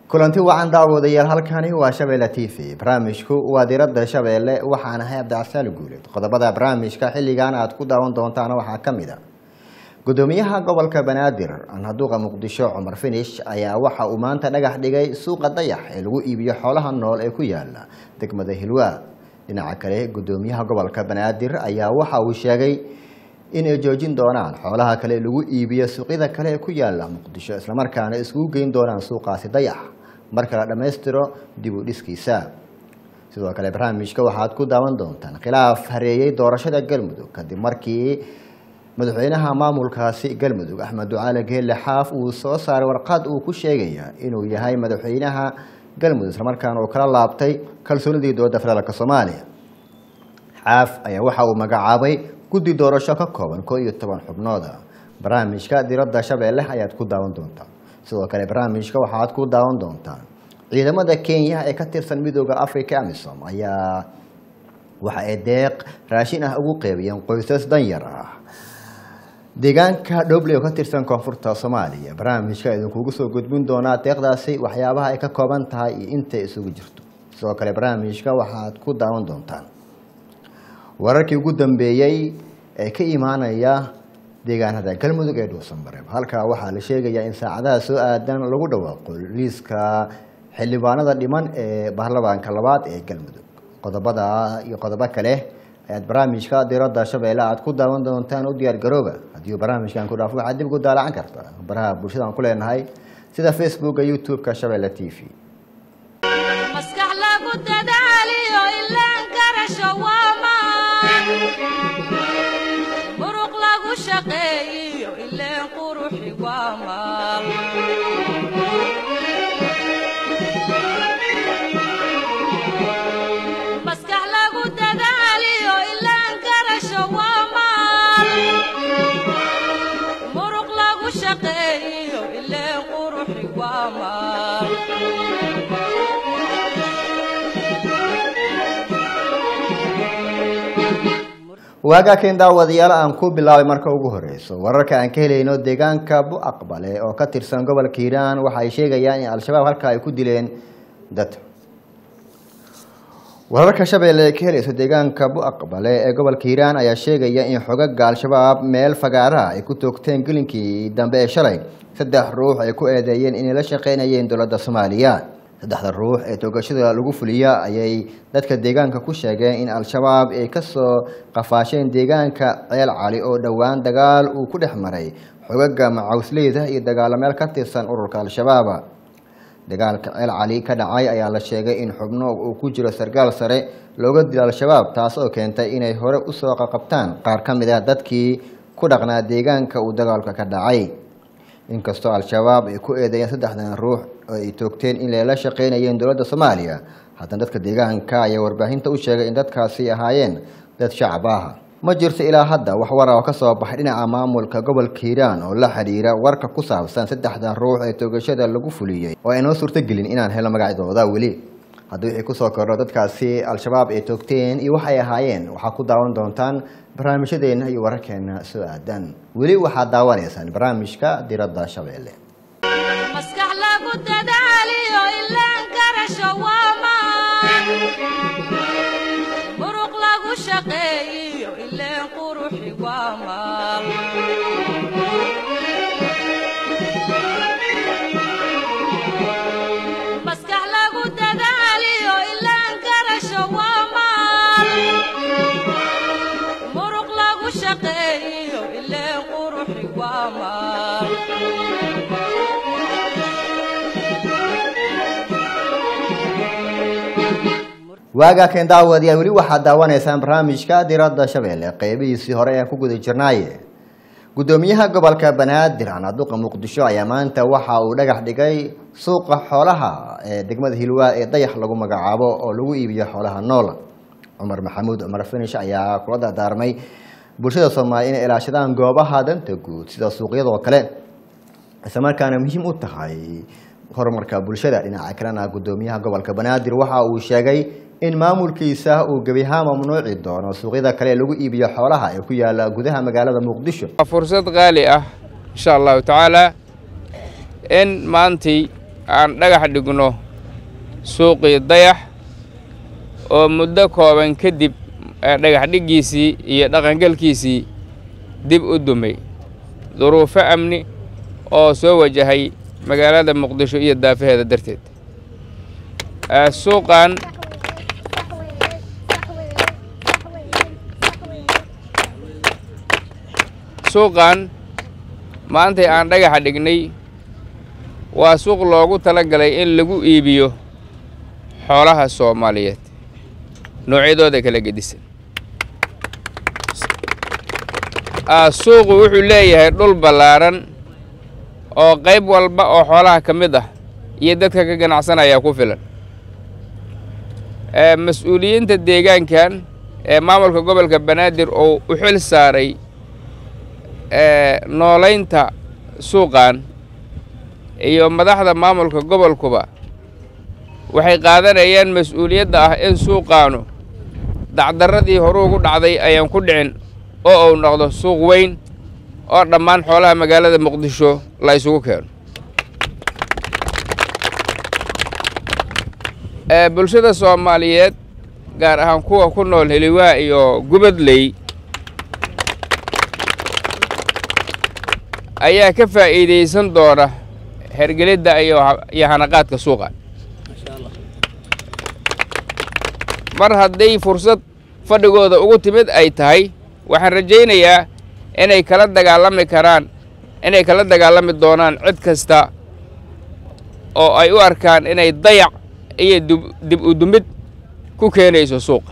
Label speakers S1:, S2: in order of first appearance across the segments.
S1: kulanti wacan daawadayaal halkani waa shabeelle t v barnaamijku waa diradda shabeelle waxaan ahay cabdicasaan guuleed qodobada barnaamijka xilligan aad ku daawan doontaana waxaa ka mid a gudoomiyaha gobolka banaadir anhaduuqa muqdisho cumar finish ayaa waxa uu maanta dhagax dhigay suuqa dayax ee lagu iibiyo xoolaha nool ee ku yaala degmada hilwaa dhinaca kale gudoomiyaha gobolka banaadir ayaa waxa uu sheegay in ay joojin doonaan xoolaha kale lagu iibiyo suuqyada kale ee ku yaala muqdisho islamarkaana iskugu geyn doonaan suuqaasi dayax marka la dhammaystiro dib u dhiskiisa sidoo kale barnaamijka waxaad ku daawan doontaan khilaaf hareeyey doorashada galmudug kadib markii madaxweynaha maamulkaasi galmudug axmed ducaale geelle xaaf uu soo saaray warqad uu ku sheegaya inuu yahay madaxweynaha galmudug islamarkaana uu kala laabtay kalsoonidii dowladda federaalk soomaaliya xaaf ayaa waxa uu magacaabay guddi doorasho ka kooban koo iyo toban xubnooda barnaamijka diradda shabeelle ayaad ku daawan doontaa sidoo kale barnaamijka waxaad ku daawan doontaan ciidamada kenya ee ka tirsan midooda africa amisom ayaa waxa ay deeq raashin ah ugu qeybiyeen qoysas danyar ah deegaanka dhobley oo ka tirsan koonfurta soomaaliya barnaamijka idinkugu soo gudbin doonaa deeqdaasi waxyaabaha ay ka kooban tahay iyo intay isugu jirto sidoo kale barnaamijka waxaad ku daawan doontaan wararkii ugu dambeeyey ee ka imaanaya deegaanada galmudug ee dhuusanbareeb halkaa waxaa la sheegayaa in saacadaha soo aadan lagu dhawaaqo liiska xildhibaanada dhiman ee baarlamaanka labaad ee galmudug qodobada iyo qodobo kale ayaad barnaamijka diradda shabeelle aad ku daawan doontaan u diyaar garooba haddii uu barnaamijkan ku dhaafo waxaad dib ugu daalacan karta baraha bulshadaan ku leenahay sida facebooka youtube-ka shabeelle t v
S2: maskax lagu dadaaliyo ilaan karasho waamaan muruq lagu shaqeeyiyo ileen quruxi waamaan maskax lagu dadaaliyo ilaan karasho waamaan muruq lagu shaqeeyiyo ileen quruxi waamaan
S1: waagaa keen daawadayaal aan ku bilaabay marka ugu horeyso wararka aan ka helayno deegaanka bu-aqbale oo ka tirsan gobolka hiiraan waxa ay sheegayaan in al-shabaab halka ay ku dileen dad wararka shabeelle ee ka helayso deegaanka bu-aqbale ee gobolka hiiraan ayaa sheegaya in xogaga al-shabaab meel fagaaraha ay ku toogteen gelinkii dambe ee shalay saddex ruux ay ku eedeeyeen inay la shaqeynayeen dowladda soomaaliya saddexda ruux ee toogashada lagu fuliya ayay dadka deegaanka ku sheegeen in al-shabaab ay kasoo qafaasheen deegaanka ceel cali oo dhowaan dagaal uu ku dhex maray xogaga macawsleyda iyo dagaalameel ka tirsan ururka al-shabaab dagaalka ceel cali ka dhacay ayaa la sheegay in xubno uu ku jiro sarkaal sare looga dilo al-shabaab taas oo keentay inay hore usoo qaqabtaan qaar ka mid ah dadkii ku dhaqnaa deegaanka uu dagaalka ka dhacay inkastoo al-shabaab ay ku eedeeyeen saddexdan ruux oo ay toogteen in layla shaqeynayeen dowladda soomaaliya haddana dadka deegaanka ayaa warbaahinta u sheegay in dadkaasi ahaayeen dad shacab ah ma jirto ilaa hadda wax wara oo kasoo baxay dhinaca maamulka gobolka hiiraan oo la xidhiira warka ku saabsan saddexdan ruux ee toogashada lagu fuliyey oo aynoo suurtogelin inaan helno magacyadooda weli haddii wixii kusoo kordho dadkaasi al-shabaab ay toogteen iyo waxay ahaayeen waxaa ku daawan doontaan barnaamijyadeena iyo wararkeena soo aadan weli waxaad daawanaysaan barnaamijka diradda shabeelle
S2: maskax lagu dadaaliyo ilaan karasho waamaan muruq lagu shaqeeyiyo ileen quruxi waamaan maskax lagu dadaaliyo ilaan karasho waamaan muruq lagu shaqeeyiyo ileen quruxi waamaan
S1: waagaa keen daawadayaal weli waxaad daawanaysaan barnaamijka diradda shabeelle qeybihiisii hore ee ku guda jirnaaye gudoomiyaha gobolka banaadir anaduqa muqdisho ayaa maanta waxa uu dhagax dhigay suuqa xoolaha ee degmada hilwaa ee dayax lagu magacaabo oo lagu iibiyo xoolaha nool cumar maxamuud cumar finish ayaa kula dardaarmay bulshada soomaaliya inay ilaashadaan goobaha danta guud sida suuqyadoo kale islamarkaana muhiim u tahay horumarka bulshada dhinaca kalena gudoomiyaha gobolka banaadir waxa uu sheegay in maamulkiisa uu gebi ahaan mamnuuci doono suuqyada kale ee lagu iibiyo xoolaha ee ku yaala gudaha magaalada muqdisho
S3: waa fursad qaali ah insha allahu tacaala in maantay aan dhagax dhigno suuqii dayax oo muddo kooban kadib dhagax dhiggiisii iyo dhaqangelkiisii dib u dumay duruufo amni oo soo wajahay magaalada muqdisho iyo daafaheeda darteed suuqan suuqan maantay aan dhagaxa dhignay waa suuq loogu tala galay in lagu iibiyo xoolaha soomaaliyeed noocyadooda kala gedisan suuqu wuxuu leeyahay dhul ballaaran oo qayb walba oo xoolaha ka mid ah iyo dadka ka ganacsanaya ku filan mas-uuliyiinta deegaankan ee maamulka gobolka banaadir oo u xil saaray noolaynta suuqan iyo madaxda maamulka gobolkuba waxay qaadanayaan mas-uuliyadda ah in suuqaanu dacdarradii horu ugu dhacday ayaan ku dhicin oo uu noqdo suuq weyn oo dhammaan xoolaha magaalada muqdisho la isugu keeno bulshada soomaaliyeed gaar ahaan kuwa ku nool heliwaa iyo gubadley ayaa ka faa'iidaysan doona hergelidda iyo hanaqaadka suuqa mar hadday fursad fadhigooda ugu timid ay tahay waxaan rajaynayaa inay kala dagaalami karaan inay kala dagaalami doonaan cid kasta oo ay u arkaan inay dayac iyo dib u dumid ku keenayso suuqa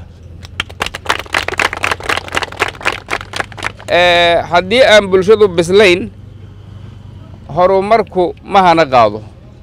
S3: haddii aan bulshadu bislayn horumarku ma hana qaado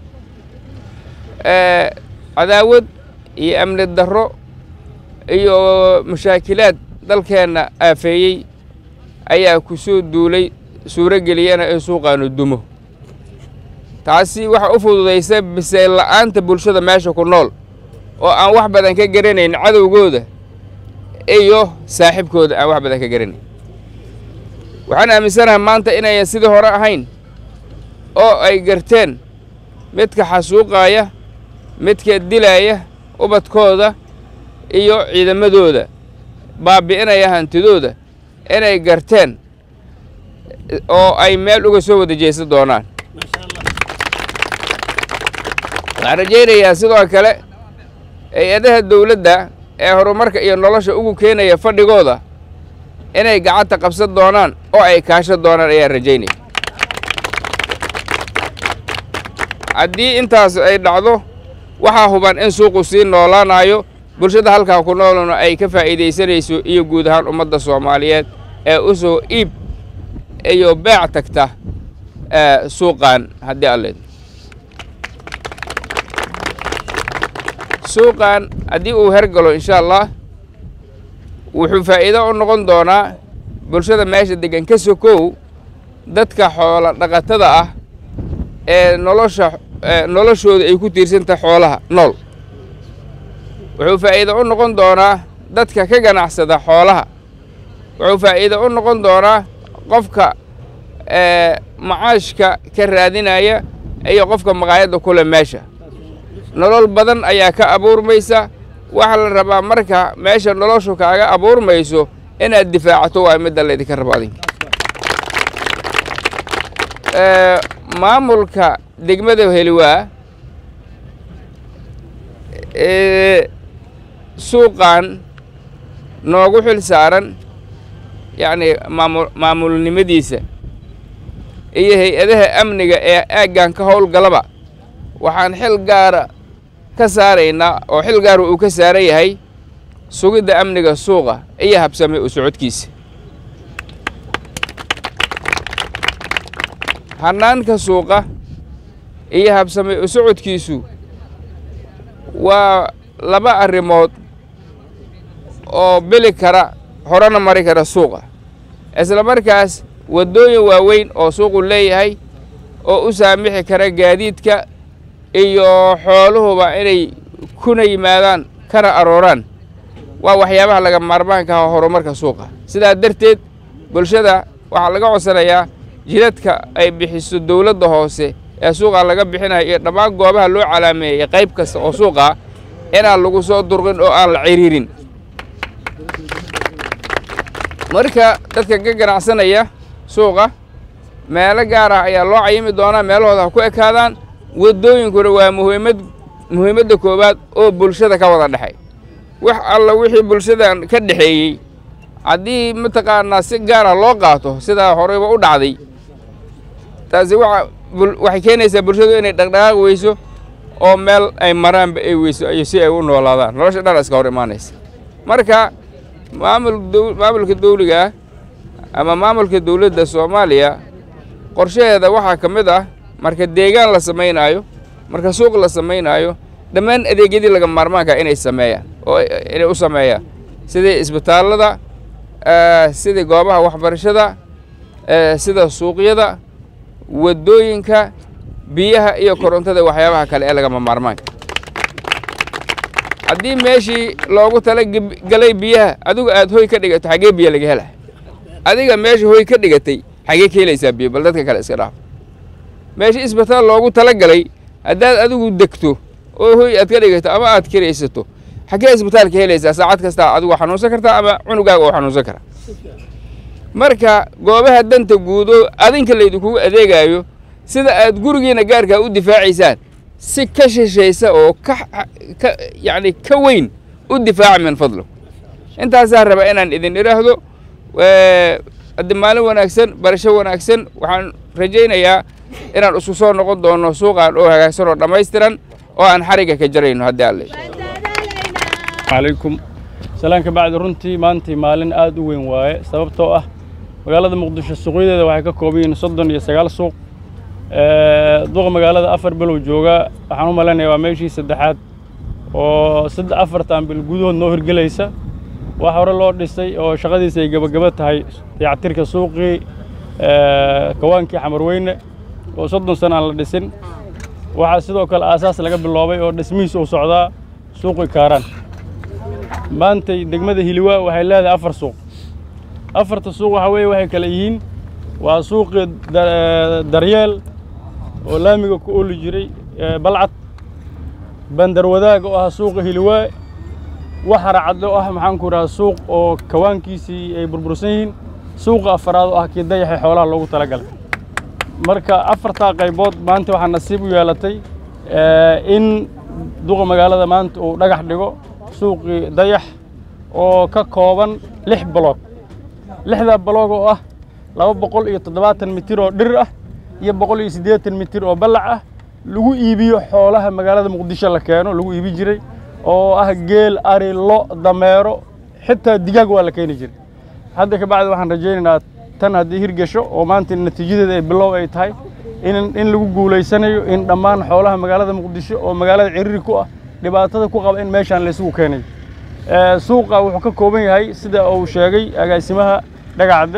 S3: cadaawad iyo amni darro iyo mashaakilaad dalkeenna aafeeyey ayaa ku soo duulay suuro geliyana in suuqaanu dumo taasi waxa u fududaysa bisayl la'aanta bulshada meesha ku nool oo aan wax badan ka garanayn cadowgooda iyo saaxiibkooda aan wax badan ka garanayn waxaan aaminsanahay maanta inayan sidii hore ahayn oo ay garteen midka xasuuqaaya midka dilaaya ubadkooda iyo ciidamadooda baabi'inaya hantidooda inay garteen oo ay meel uga soo wada jeesan doonaan waxaan rajaynayaa sidoo kale hay-adaha dawladda ee horumarka iyo nolosha ugu keenaya fadhigooda inay gacanta qabsan doonaan oo ay kaashan doonaan ayaan rajaynaya haddii intaas ay dhacdo waxaa huban in suuqu sii noolaanayo bulshada halkaa ku noolna ay ka faa'iidaysanayso iyo guud ahaan ummadda soomaaliyeed ee u soo iib iyo beec tagta suuqan haddii alle suuqan haddii uu hergalo insha allah wuxuu faa'iido u noqon doonaa bulshada meesha degan ka sokow dadka xoola dhaqatada ah ee nolosha noloshooda ay ku tiirsantah xoolaha nool wuxuu faa'iido u noqon doonaa dadka ka ganacsada xoolaha wuxuu faa'iido u noqon doonaa qofka macaashka ka raadinaya iyo qofka maqaayadda kule meesha nolol badan ayaa ka abuurmaysa waxaa la rabaa marka meesha noloshu kaaga abuurmayso inaad difaacato waa midda laydinka rabo adinka maamulka degmada heliwaa suuqan noogu xil saaran yacni maamu maamulnimadiisa iyo hay-adaha amniga ee aaggan ka howlgalaba waxaan xil gaara ka saaraynaa oo xil gaara uu ka saaran yahay sugidda amniga suuqa iyo habsame u socodkiisa hannaanka suuqa iyo habsame u socodkiisu waa laba arrimood oo beli kara horena mari kara suuqa isla markaas waddooyin waaweyn oo suuqu leeyahay oo u saamixi kara gaadiidka iyo xooluhuba inay kuna yimaadaan kana arooraan waa waxyaabaha laga maarmaanka ah horumarka suuqa sidaa darteed bulshada waxaa laga codsanayaa jidadka ay bixiso dowladda hoose ee suuqa laga bixinayo iyo dhammaan goobaha loo calaameeyey qayb kasta oo suuqa inaan lagu soo durqin oo aan la ciriirin marka dadka ka ganacsanaya suuqa meelo gaar ah ayaa loo cayimi doonaa meelahooda ha ku ekaadaan waddooyinkuna waa muhiimad muhiimadda koowaad oo bulshada ka wada dhexay wax alla wixii bulshadan ka dhexeeyey haddii mataqaanaa si gaara loo qaato sidaa horeyba u dhacday taasi waxa waxay keenaysaa bulshadu inay dhaqdhaqaaq weyso oo meel ay maraanba ay weyso iyo si ay u noolaadaan nolosha dhan iska hor imaanaysa marka maamul maamulka dawliga ah ama maamulka dawladda soomaaliya qorshaheeda waxaa ka mid ah marka deegaan la samaynaayo marka suuq la samaynaayo dhammaan adeegyadii laga maarmaanka inay sameeyaan oo inay u sameeyaan sidii isbitaallada sidii goobaha waxbarashada sida suuqyada waddooyinka biyaha iyo korontada waxyaabaha kale ee lagama maarmaanka haddii meeshii loogu tala galay biyaha adigu aad hoy ka dhigato xaggee biyo laga hela adiga meesha hoy ka dhigatay xaggee ka helaysaa biyo bal dadka kale iska dhaaf meeshii isbitaal loogu tala galay haddaad adigu degto oo hoy aad ka dhigato ama aad kiraysato xaggee isbitaalka helaysaa saacad kastaa adigu xanuunsan kartaa ama cunugaaga oo xanuunsan kara marka goobaha danta guudo adinka laydinkugu adeegaayo sida aad gurigiina gaarkaa u difaacaysaan si ka shishaysa oo ka ka yacni ka weyn u difaaca min fadlo intaasaa raba inaan idin idhaahdo haddi maalin wanaagsan barasho wanaagsan waxaan rajaynayaa inaan isku soo noqon doono suuqaan oo hagaagsan oo dhammaystiran oo aan xarigga ka jarayno haddii alle
S4: calaykum salaan ka bacdi runtii maantii maalin aad u weyn waaye sababtoo ah magaalada muqdisho suuqyadeeda waxay ka kooban yihiin soddon iyo sagaal suuq duqa magaalada afar bilow jooga waxaan u malaynayaa waa meeshii saddexaad oo saddex afartan bil gudahood noo hirgelaysa wax hore loo dhisay oo shaqadiisa ay gebagaba tahay dayactirka suuqii kawaankii xamarweyne oo soddon sana aan la dhisin waxaa sidoo kale aasaas laga biloobay oo dhismihiis uu socdaa suuqii kaaraan maantay degmada hiliwaa waxay leedahay afar suuq afarta suuq waxaa weeye waxay kale yihiin waa suuqii daryeel oo laamiga ku ooli jiray balcad bandar wadaag oo ah suuqa hiliwaa waxara cadde oo ah maxaan ku idhaha suuq oo kawaankiisii ay burbursan yihiin suuqa afaraad oo ah kii dayaxee xoolaha loogu talagalay marka afartaa qaybood maanta waxaa nasiib u yeelatay in duqa magaalada maanta uu dhagax dhigo suuqii dayax oo ka kooban lix baloog lixdaa baloog oo ah laba boqol iyo toddobaatan mitir oo dhir ah iyo boqol iyo siddeetan mitir oo ballac ah lagu iibiyo xoolaha magaalada muqdisho la keeno lagu iibi jiray oo ah geel ari lo dameero xitaa digaag waa la keeni jiray hadda ka bacdi waxaan rajaynaynaa tan haddii hirgasho oo maanta natiijadeeda ay bilow ay tahay in in lagu guulaysanayo in dhammaan xoolaha magaalada muqdisho oo magaalada ciriiri ku ah dhibaatada ku qaba in meeshaan laysugu keenay suuqa wuxuu ka kooban yahay sida uu sheegay agaasimaha dhagacadde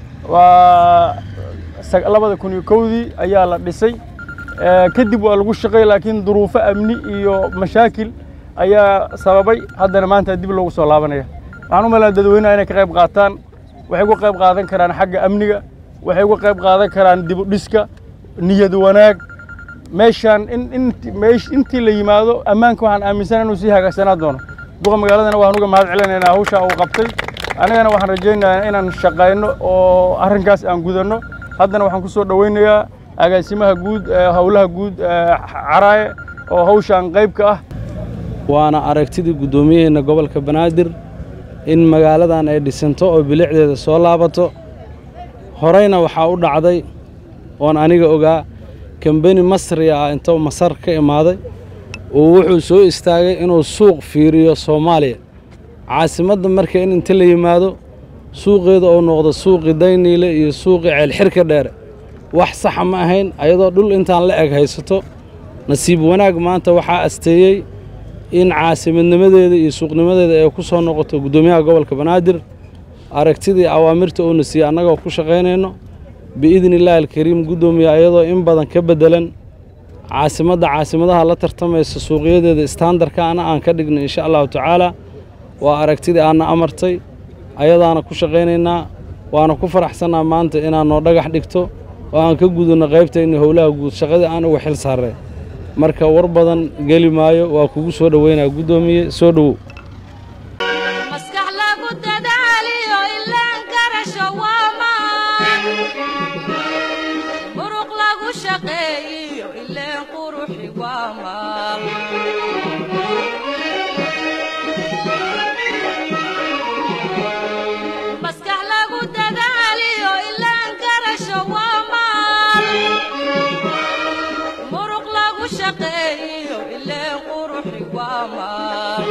S4: waa labada kun iyo kowdii ayaa la dhisay kadib waa lagu shaqay laakiin duruufo amni iyo mashaakil ayaa sababay haddana maanta dib loogu soo laabanaya waxaan u malaa dadweynaha inay ka qayb qaataan waxay uga qayb qaadan karaan xagga amniga waxay uga qayb qaadan karaan dib u dhiska niyad wanaag meeshaan in in meesh intii la yimaado ammaanka waxaan aaminsan inuu sii hagaagsanaa doono duqa magaaladana waan uga mahad celinaynaa hawshaa uu qabtay anigana waxaan rajaynayaa inaan shaqayno oo arrinkaas aan gudanno haddana waxaan ku soo dhowaynayaa agaasimaha guud howlaha guud caraaye oo hawshaan qayb ka ah
S5: waana aragtidii guddoomiyaheena gobolka banaadir in magaaladan ay dhisanto oo bilicdeeda soo laabato horeyna waxaa u dhacday oon aniga ogaa kambeni masri ah intou masar ka imaaday oo wuxuu soo istaagay inuu suuq fiiriyo soomaaliya caasimadda marka in inta la yimaado suuqeeda oo noqdo suuqii dayniile iyo suuqii ceelxirka dheere wax saxa ma ahayn ayadoo dhul intaan la eg haysato nasiib wanaag maanta waxaa asteeyey in caasimadnimadeeda iyo suuqnimadeeda ay ku soo noqoto guddoomiyaha gobolka banaadir aragtidii awaamirta uuna siiyey annagoo ku shaqaynayno biidni illaahi alkariim guddoomiya ayadoo in badan ka beddelan caasimadda caasimadaha la tartamaysa suuqyadeeda istaandarkaana aan ka dhigno insha allahu tacaala waa aragtidii aanna amartay ayadaana ku shaqaynaynaa waana ku faraxsannaa maanta inaad noo dhagax dhigto oo aan ka gudubno qaybtayna howlaha guud shaqadii aan uga xil saarnay marka war badan geli maayo waa kugu soo dhoweynaa guddoomiye soo dhowow
S2: maskax lagu dadaaliyo ilaan garasho waa maan muruq lagu shaqeeyiyo ileen quruxi waa maal maskax lagu dadaaliyo ilaan garasho waa maal muruq lagu shaqeeyiyo ileen quruxi waa maal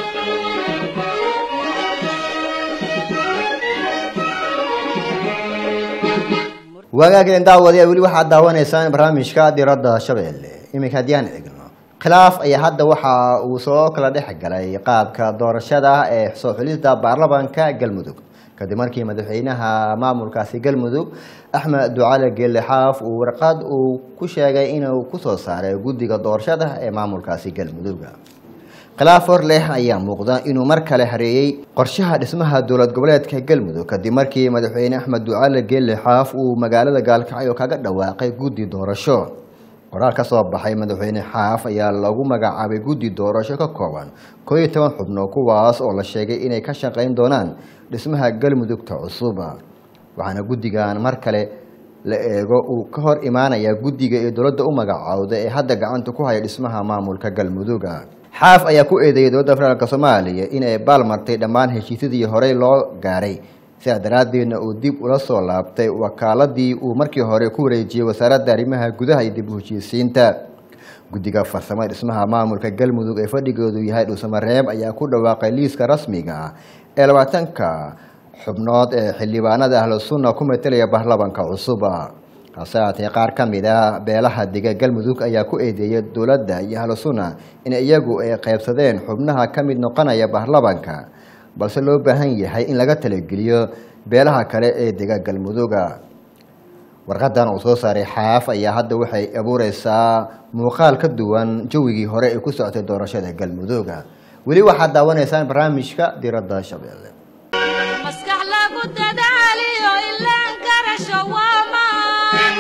S1: waagaageen daawadayaa weli waxaad daawanaysaan barnaamijka diradda shabeelle iminka haddii aan eegno khilaaf ayaa hadda waxa uu soo kala dhex galay qaabka doorashada ee soo xulista baarlamaanka galmudug kadib markii madaxweynaha maamulkaasi galmudug axmed ducale geelle xaaf uu warqad uu ku sheegay inuu kusoo saaray guddiga doorashada ee maamulkaasi galmudug khilaaf hor leh ayaa muuqda inuu mar kale hareeyey qorshaha dhismaha dowlad goboleedka galmudug kadib markii madaxweyne axmed ducale geelle xaaf uu magaalada gaalkacyo kaga dhawaaqay guddi doorasho qoraal ka soo baxay madaxweyne xaaf ayaa lagu magacaabay guddi doorasho ka kooban koo iyo toban xubno kuwaas oo la sheegay inay ka shaqayn doonaan dhismaha galmudugta cusub waxaana guddigan mar kale la eego uu ka hor imaanaya guddiga ee dowladda u magacaawda ee hadda gacanta ku haya dhismaha maamulka galmudug xaaf ayaa ku eedeeyay dowladda federaalk soomaaliya in ay baalmartay dhammaan heshiisyadii horey loo gaaray sidaa daraaddeedna uu dib ula soo laabtay wakaaladii uu markii hore ku wareejiyey wasaaradda arrimaha gudaha iyo dib u heshiisiinta guddiga farsamada dhismaha maamulka galmudug ee fadhigoodu yahay dhuusamareeb ayaa ku dhawaaqay liiska rasmiga ah ee labaatanka xubnood ee xildhibaanada ahlu sunna ku metelaya baarlamanka cusub hase haatee qaar ka mid a beelaha dega galmudug ayaa ku eedeeyay dowladda iyo ahlu sunna in iyagu ay qaybsadeen xubnaha ka mid noqonaya baarlamanka balse loo baahan yahay in laga talageliyo beelaha kale ee dega galmuduga warqadan uu soo saaray xaaf ayaa hadda waxay abuureysaa muuqaal ka duwan jawigii hore ee ku socotay doorashada galmuduga weli waxaad daawanaysaan barnaamijka diradda shabeelle
S2: maskax lagu dadaaliyo ilaan garasho waa maan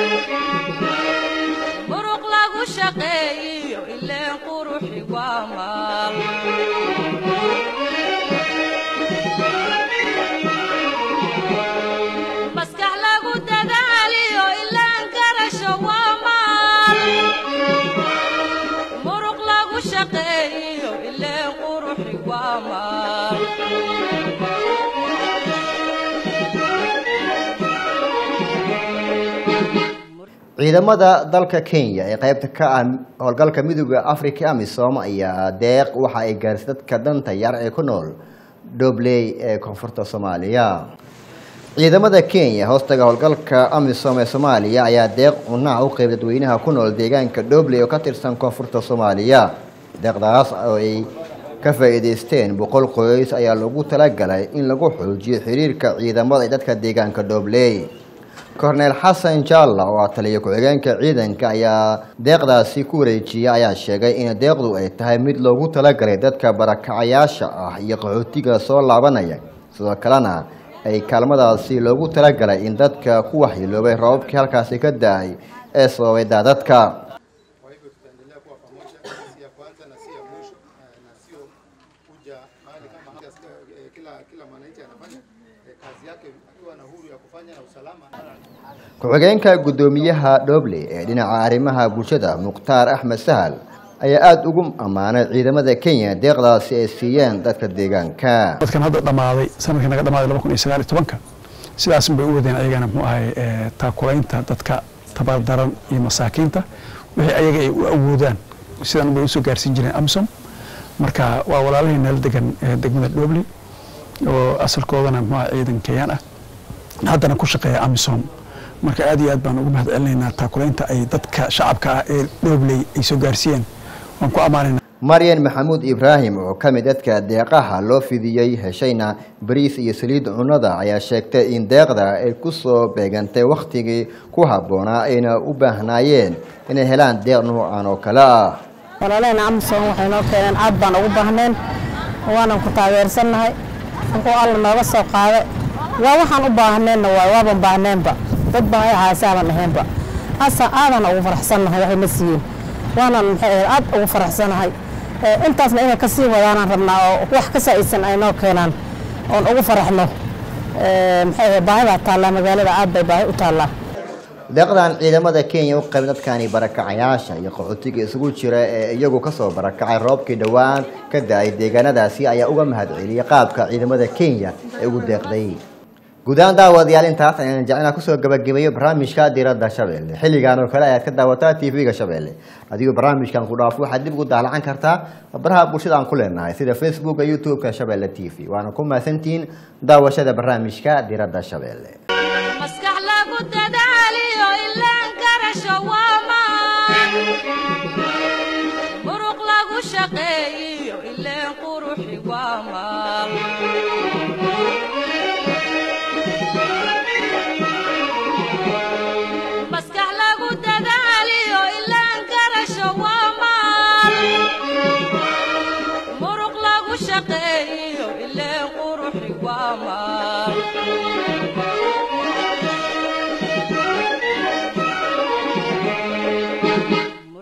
S2: muruq lagu shaqeeyiyo ileen quruxi waa maal maskax lagu dadaaliyo ilaan garasho waa maal muruq lagu shaqeeyiyo ileen quruxi waa maal
S1: ciidamada dalka kenya ee qeybta ka ah howlgalka midooda africa amisom ayaa deeq waxa ay gaarisay dadka danta yar ee ku nool dobley ee koonfurta soomaaliya ciidamada kenya hoostaga howlgalka amisom ee soomaaliya ayaa deeq cunaha u qeyb dadweynaha ku nool deegaanka dobley oo ka tirsan koonfurta soomaaliya deeqdaas oo ay ka faa'iideysteen boqol qoys ayaa lagu talagalay in lagu xoojiyo xiriirka ciidamada ee dadka deegaanka dobley korneel xasan jaalla oo ah taliya ku-xigeenka ciidanka ayaa deeqdaasi ku wareejiya ayaa sheegay in deeqdu ay tahay mid loogu talagalay dadka barakacayaasha ah iyo qaxootiga soo laabanaya sidoo kalena ay kaalmadaasi loogu talagalay in dadka ku waxyeeloobay roobabkii halkaasi ka da-ay ee sababay daadadka
S6: Kwa hivyo tutaendelea kuwa pamoja, si ya kwanza na si ya mwisho, eh, na sio kuja mahali kama hapa. Eh, Kila kila mwananchi anafanya eh, kazi yake akiwa na huru ya kufanya na usalama.
S1: ku-xigeenka guddoomiyaha dhoble ee dhinaca arrimaha bulshada mukhtaar axmed sahal ayaa aada ugu ammaanay ciidamada kenya deeqdaasi ay siiyeen dadka deegaanka
S7: dadkan hadda dhammaaday sanadkii naga dhammaaday laba kun iyo sagaal iyo tobanka sidaasun bay u wadeen ayagana muxuu ahay eh, taakulaynta dadka tabardaran iyo masaakiinta wixii ayaga ay u awoodaan sidan bay usoo gaarsiin jireen amsom marka waa walaalahii nala degan eh, degmada dhobley oo asalkoodana muxuu ahay ciidan kenyaan ah haddana ku shaqeeya amisom marka aad iyo aad baan ugu mahad celinaynaa taakulaynta ay dadka shacabka ah ee dhobley ay soo gaarsiiyeen waan ku ammaanaynaa
S1: maryan maxamuud ibraahim oo ka mid dadka deeqaha loo fidiyey heshayna bariis iyo saliid cunnada ayaa sheegtay in deeqda ay ku soo beegantay wakhtigii ku habboonaa ayna u baahnaayeen inay helaan deeq nuucan oo kale ah
S8: walaalaheen amison waxay noo keeneen aad baan ugu baahneen waanan ku taageersannahay wuxuu alla nooga soo qaaday waa waxaan u baahneenna waay waaban baahneenba dad baan ay haasaaban ahaynba asa aadan ugu faraxsannahay waxay na siiyeen waanan maxay ahayd aad ugu faraxsanahay Ee, intaasna inay ka sii wadaanaan rabnaa oo wax ka saa'idsan ay noo keenaan oon ugu faraxno Ee, maxay ahayd baahidaa taallaa magaalada aad bay baahi u taallaa
S1: deeqdan ciidamada kenya u qayb dadkani barakacayaasha iyo qaxootiga isugu jira ee iyagu kasoo barakacay roobkii dhowaan ka da-ay deegaanadaasi ayaa uga mahadceliyay qaabka ciidamada kenya ee ugu deeqday guud ahaan daawadayaal intaas ayaan jecelnaa kusoo gabagabeeyo barnaamijka diradda shabeelle xilligan oo kale ayaad ka daawataa tv-ga shabeelle adigoo barnaamijkan ku dhaafo waxaad dib ugu daalacan kartaa baraha bulshada aan ku leenahay sida facebooka youtube-ka shabeelle t v waana ku mahadsantihiin daawashada barnaamijka diradda shabeelle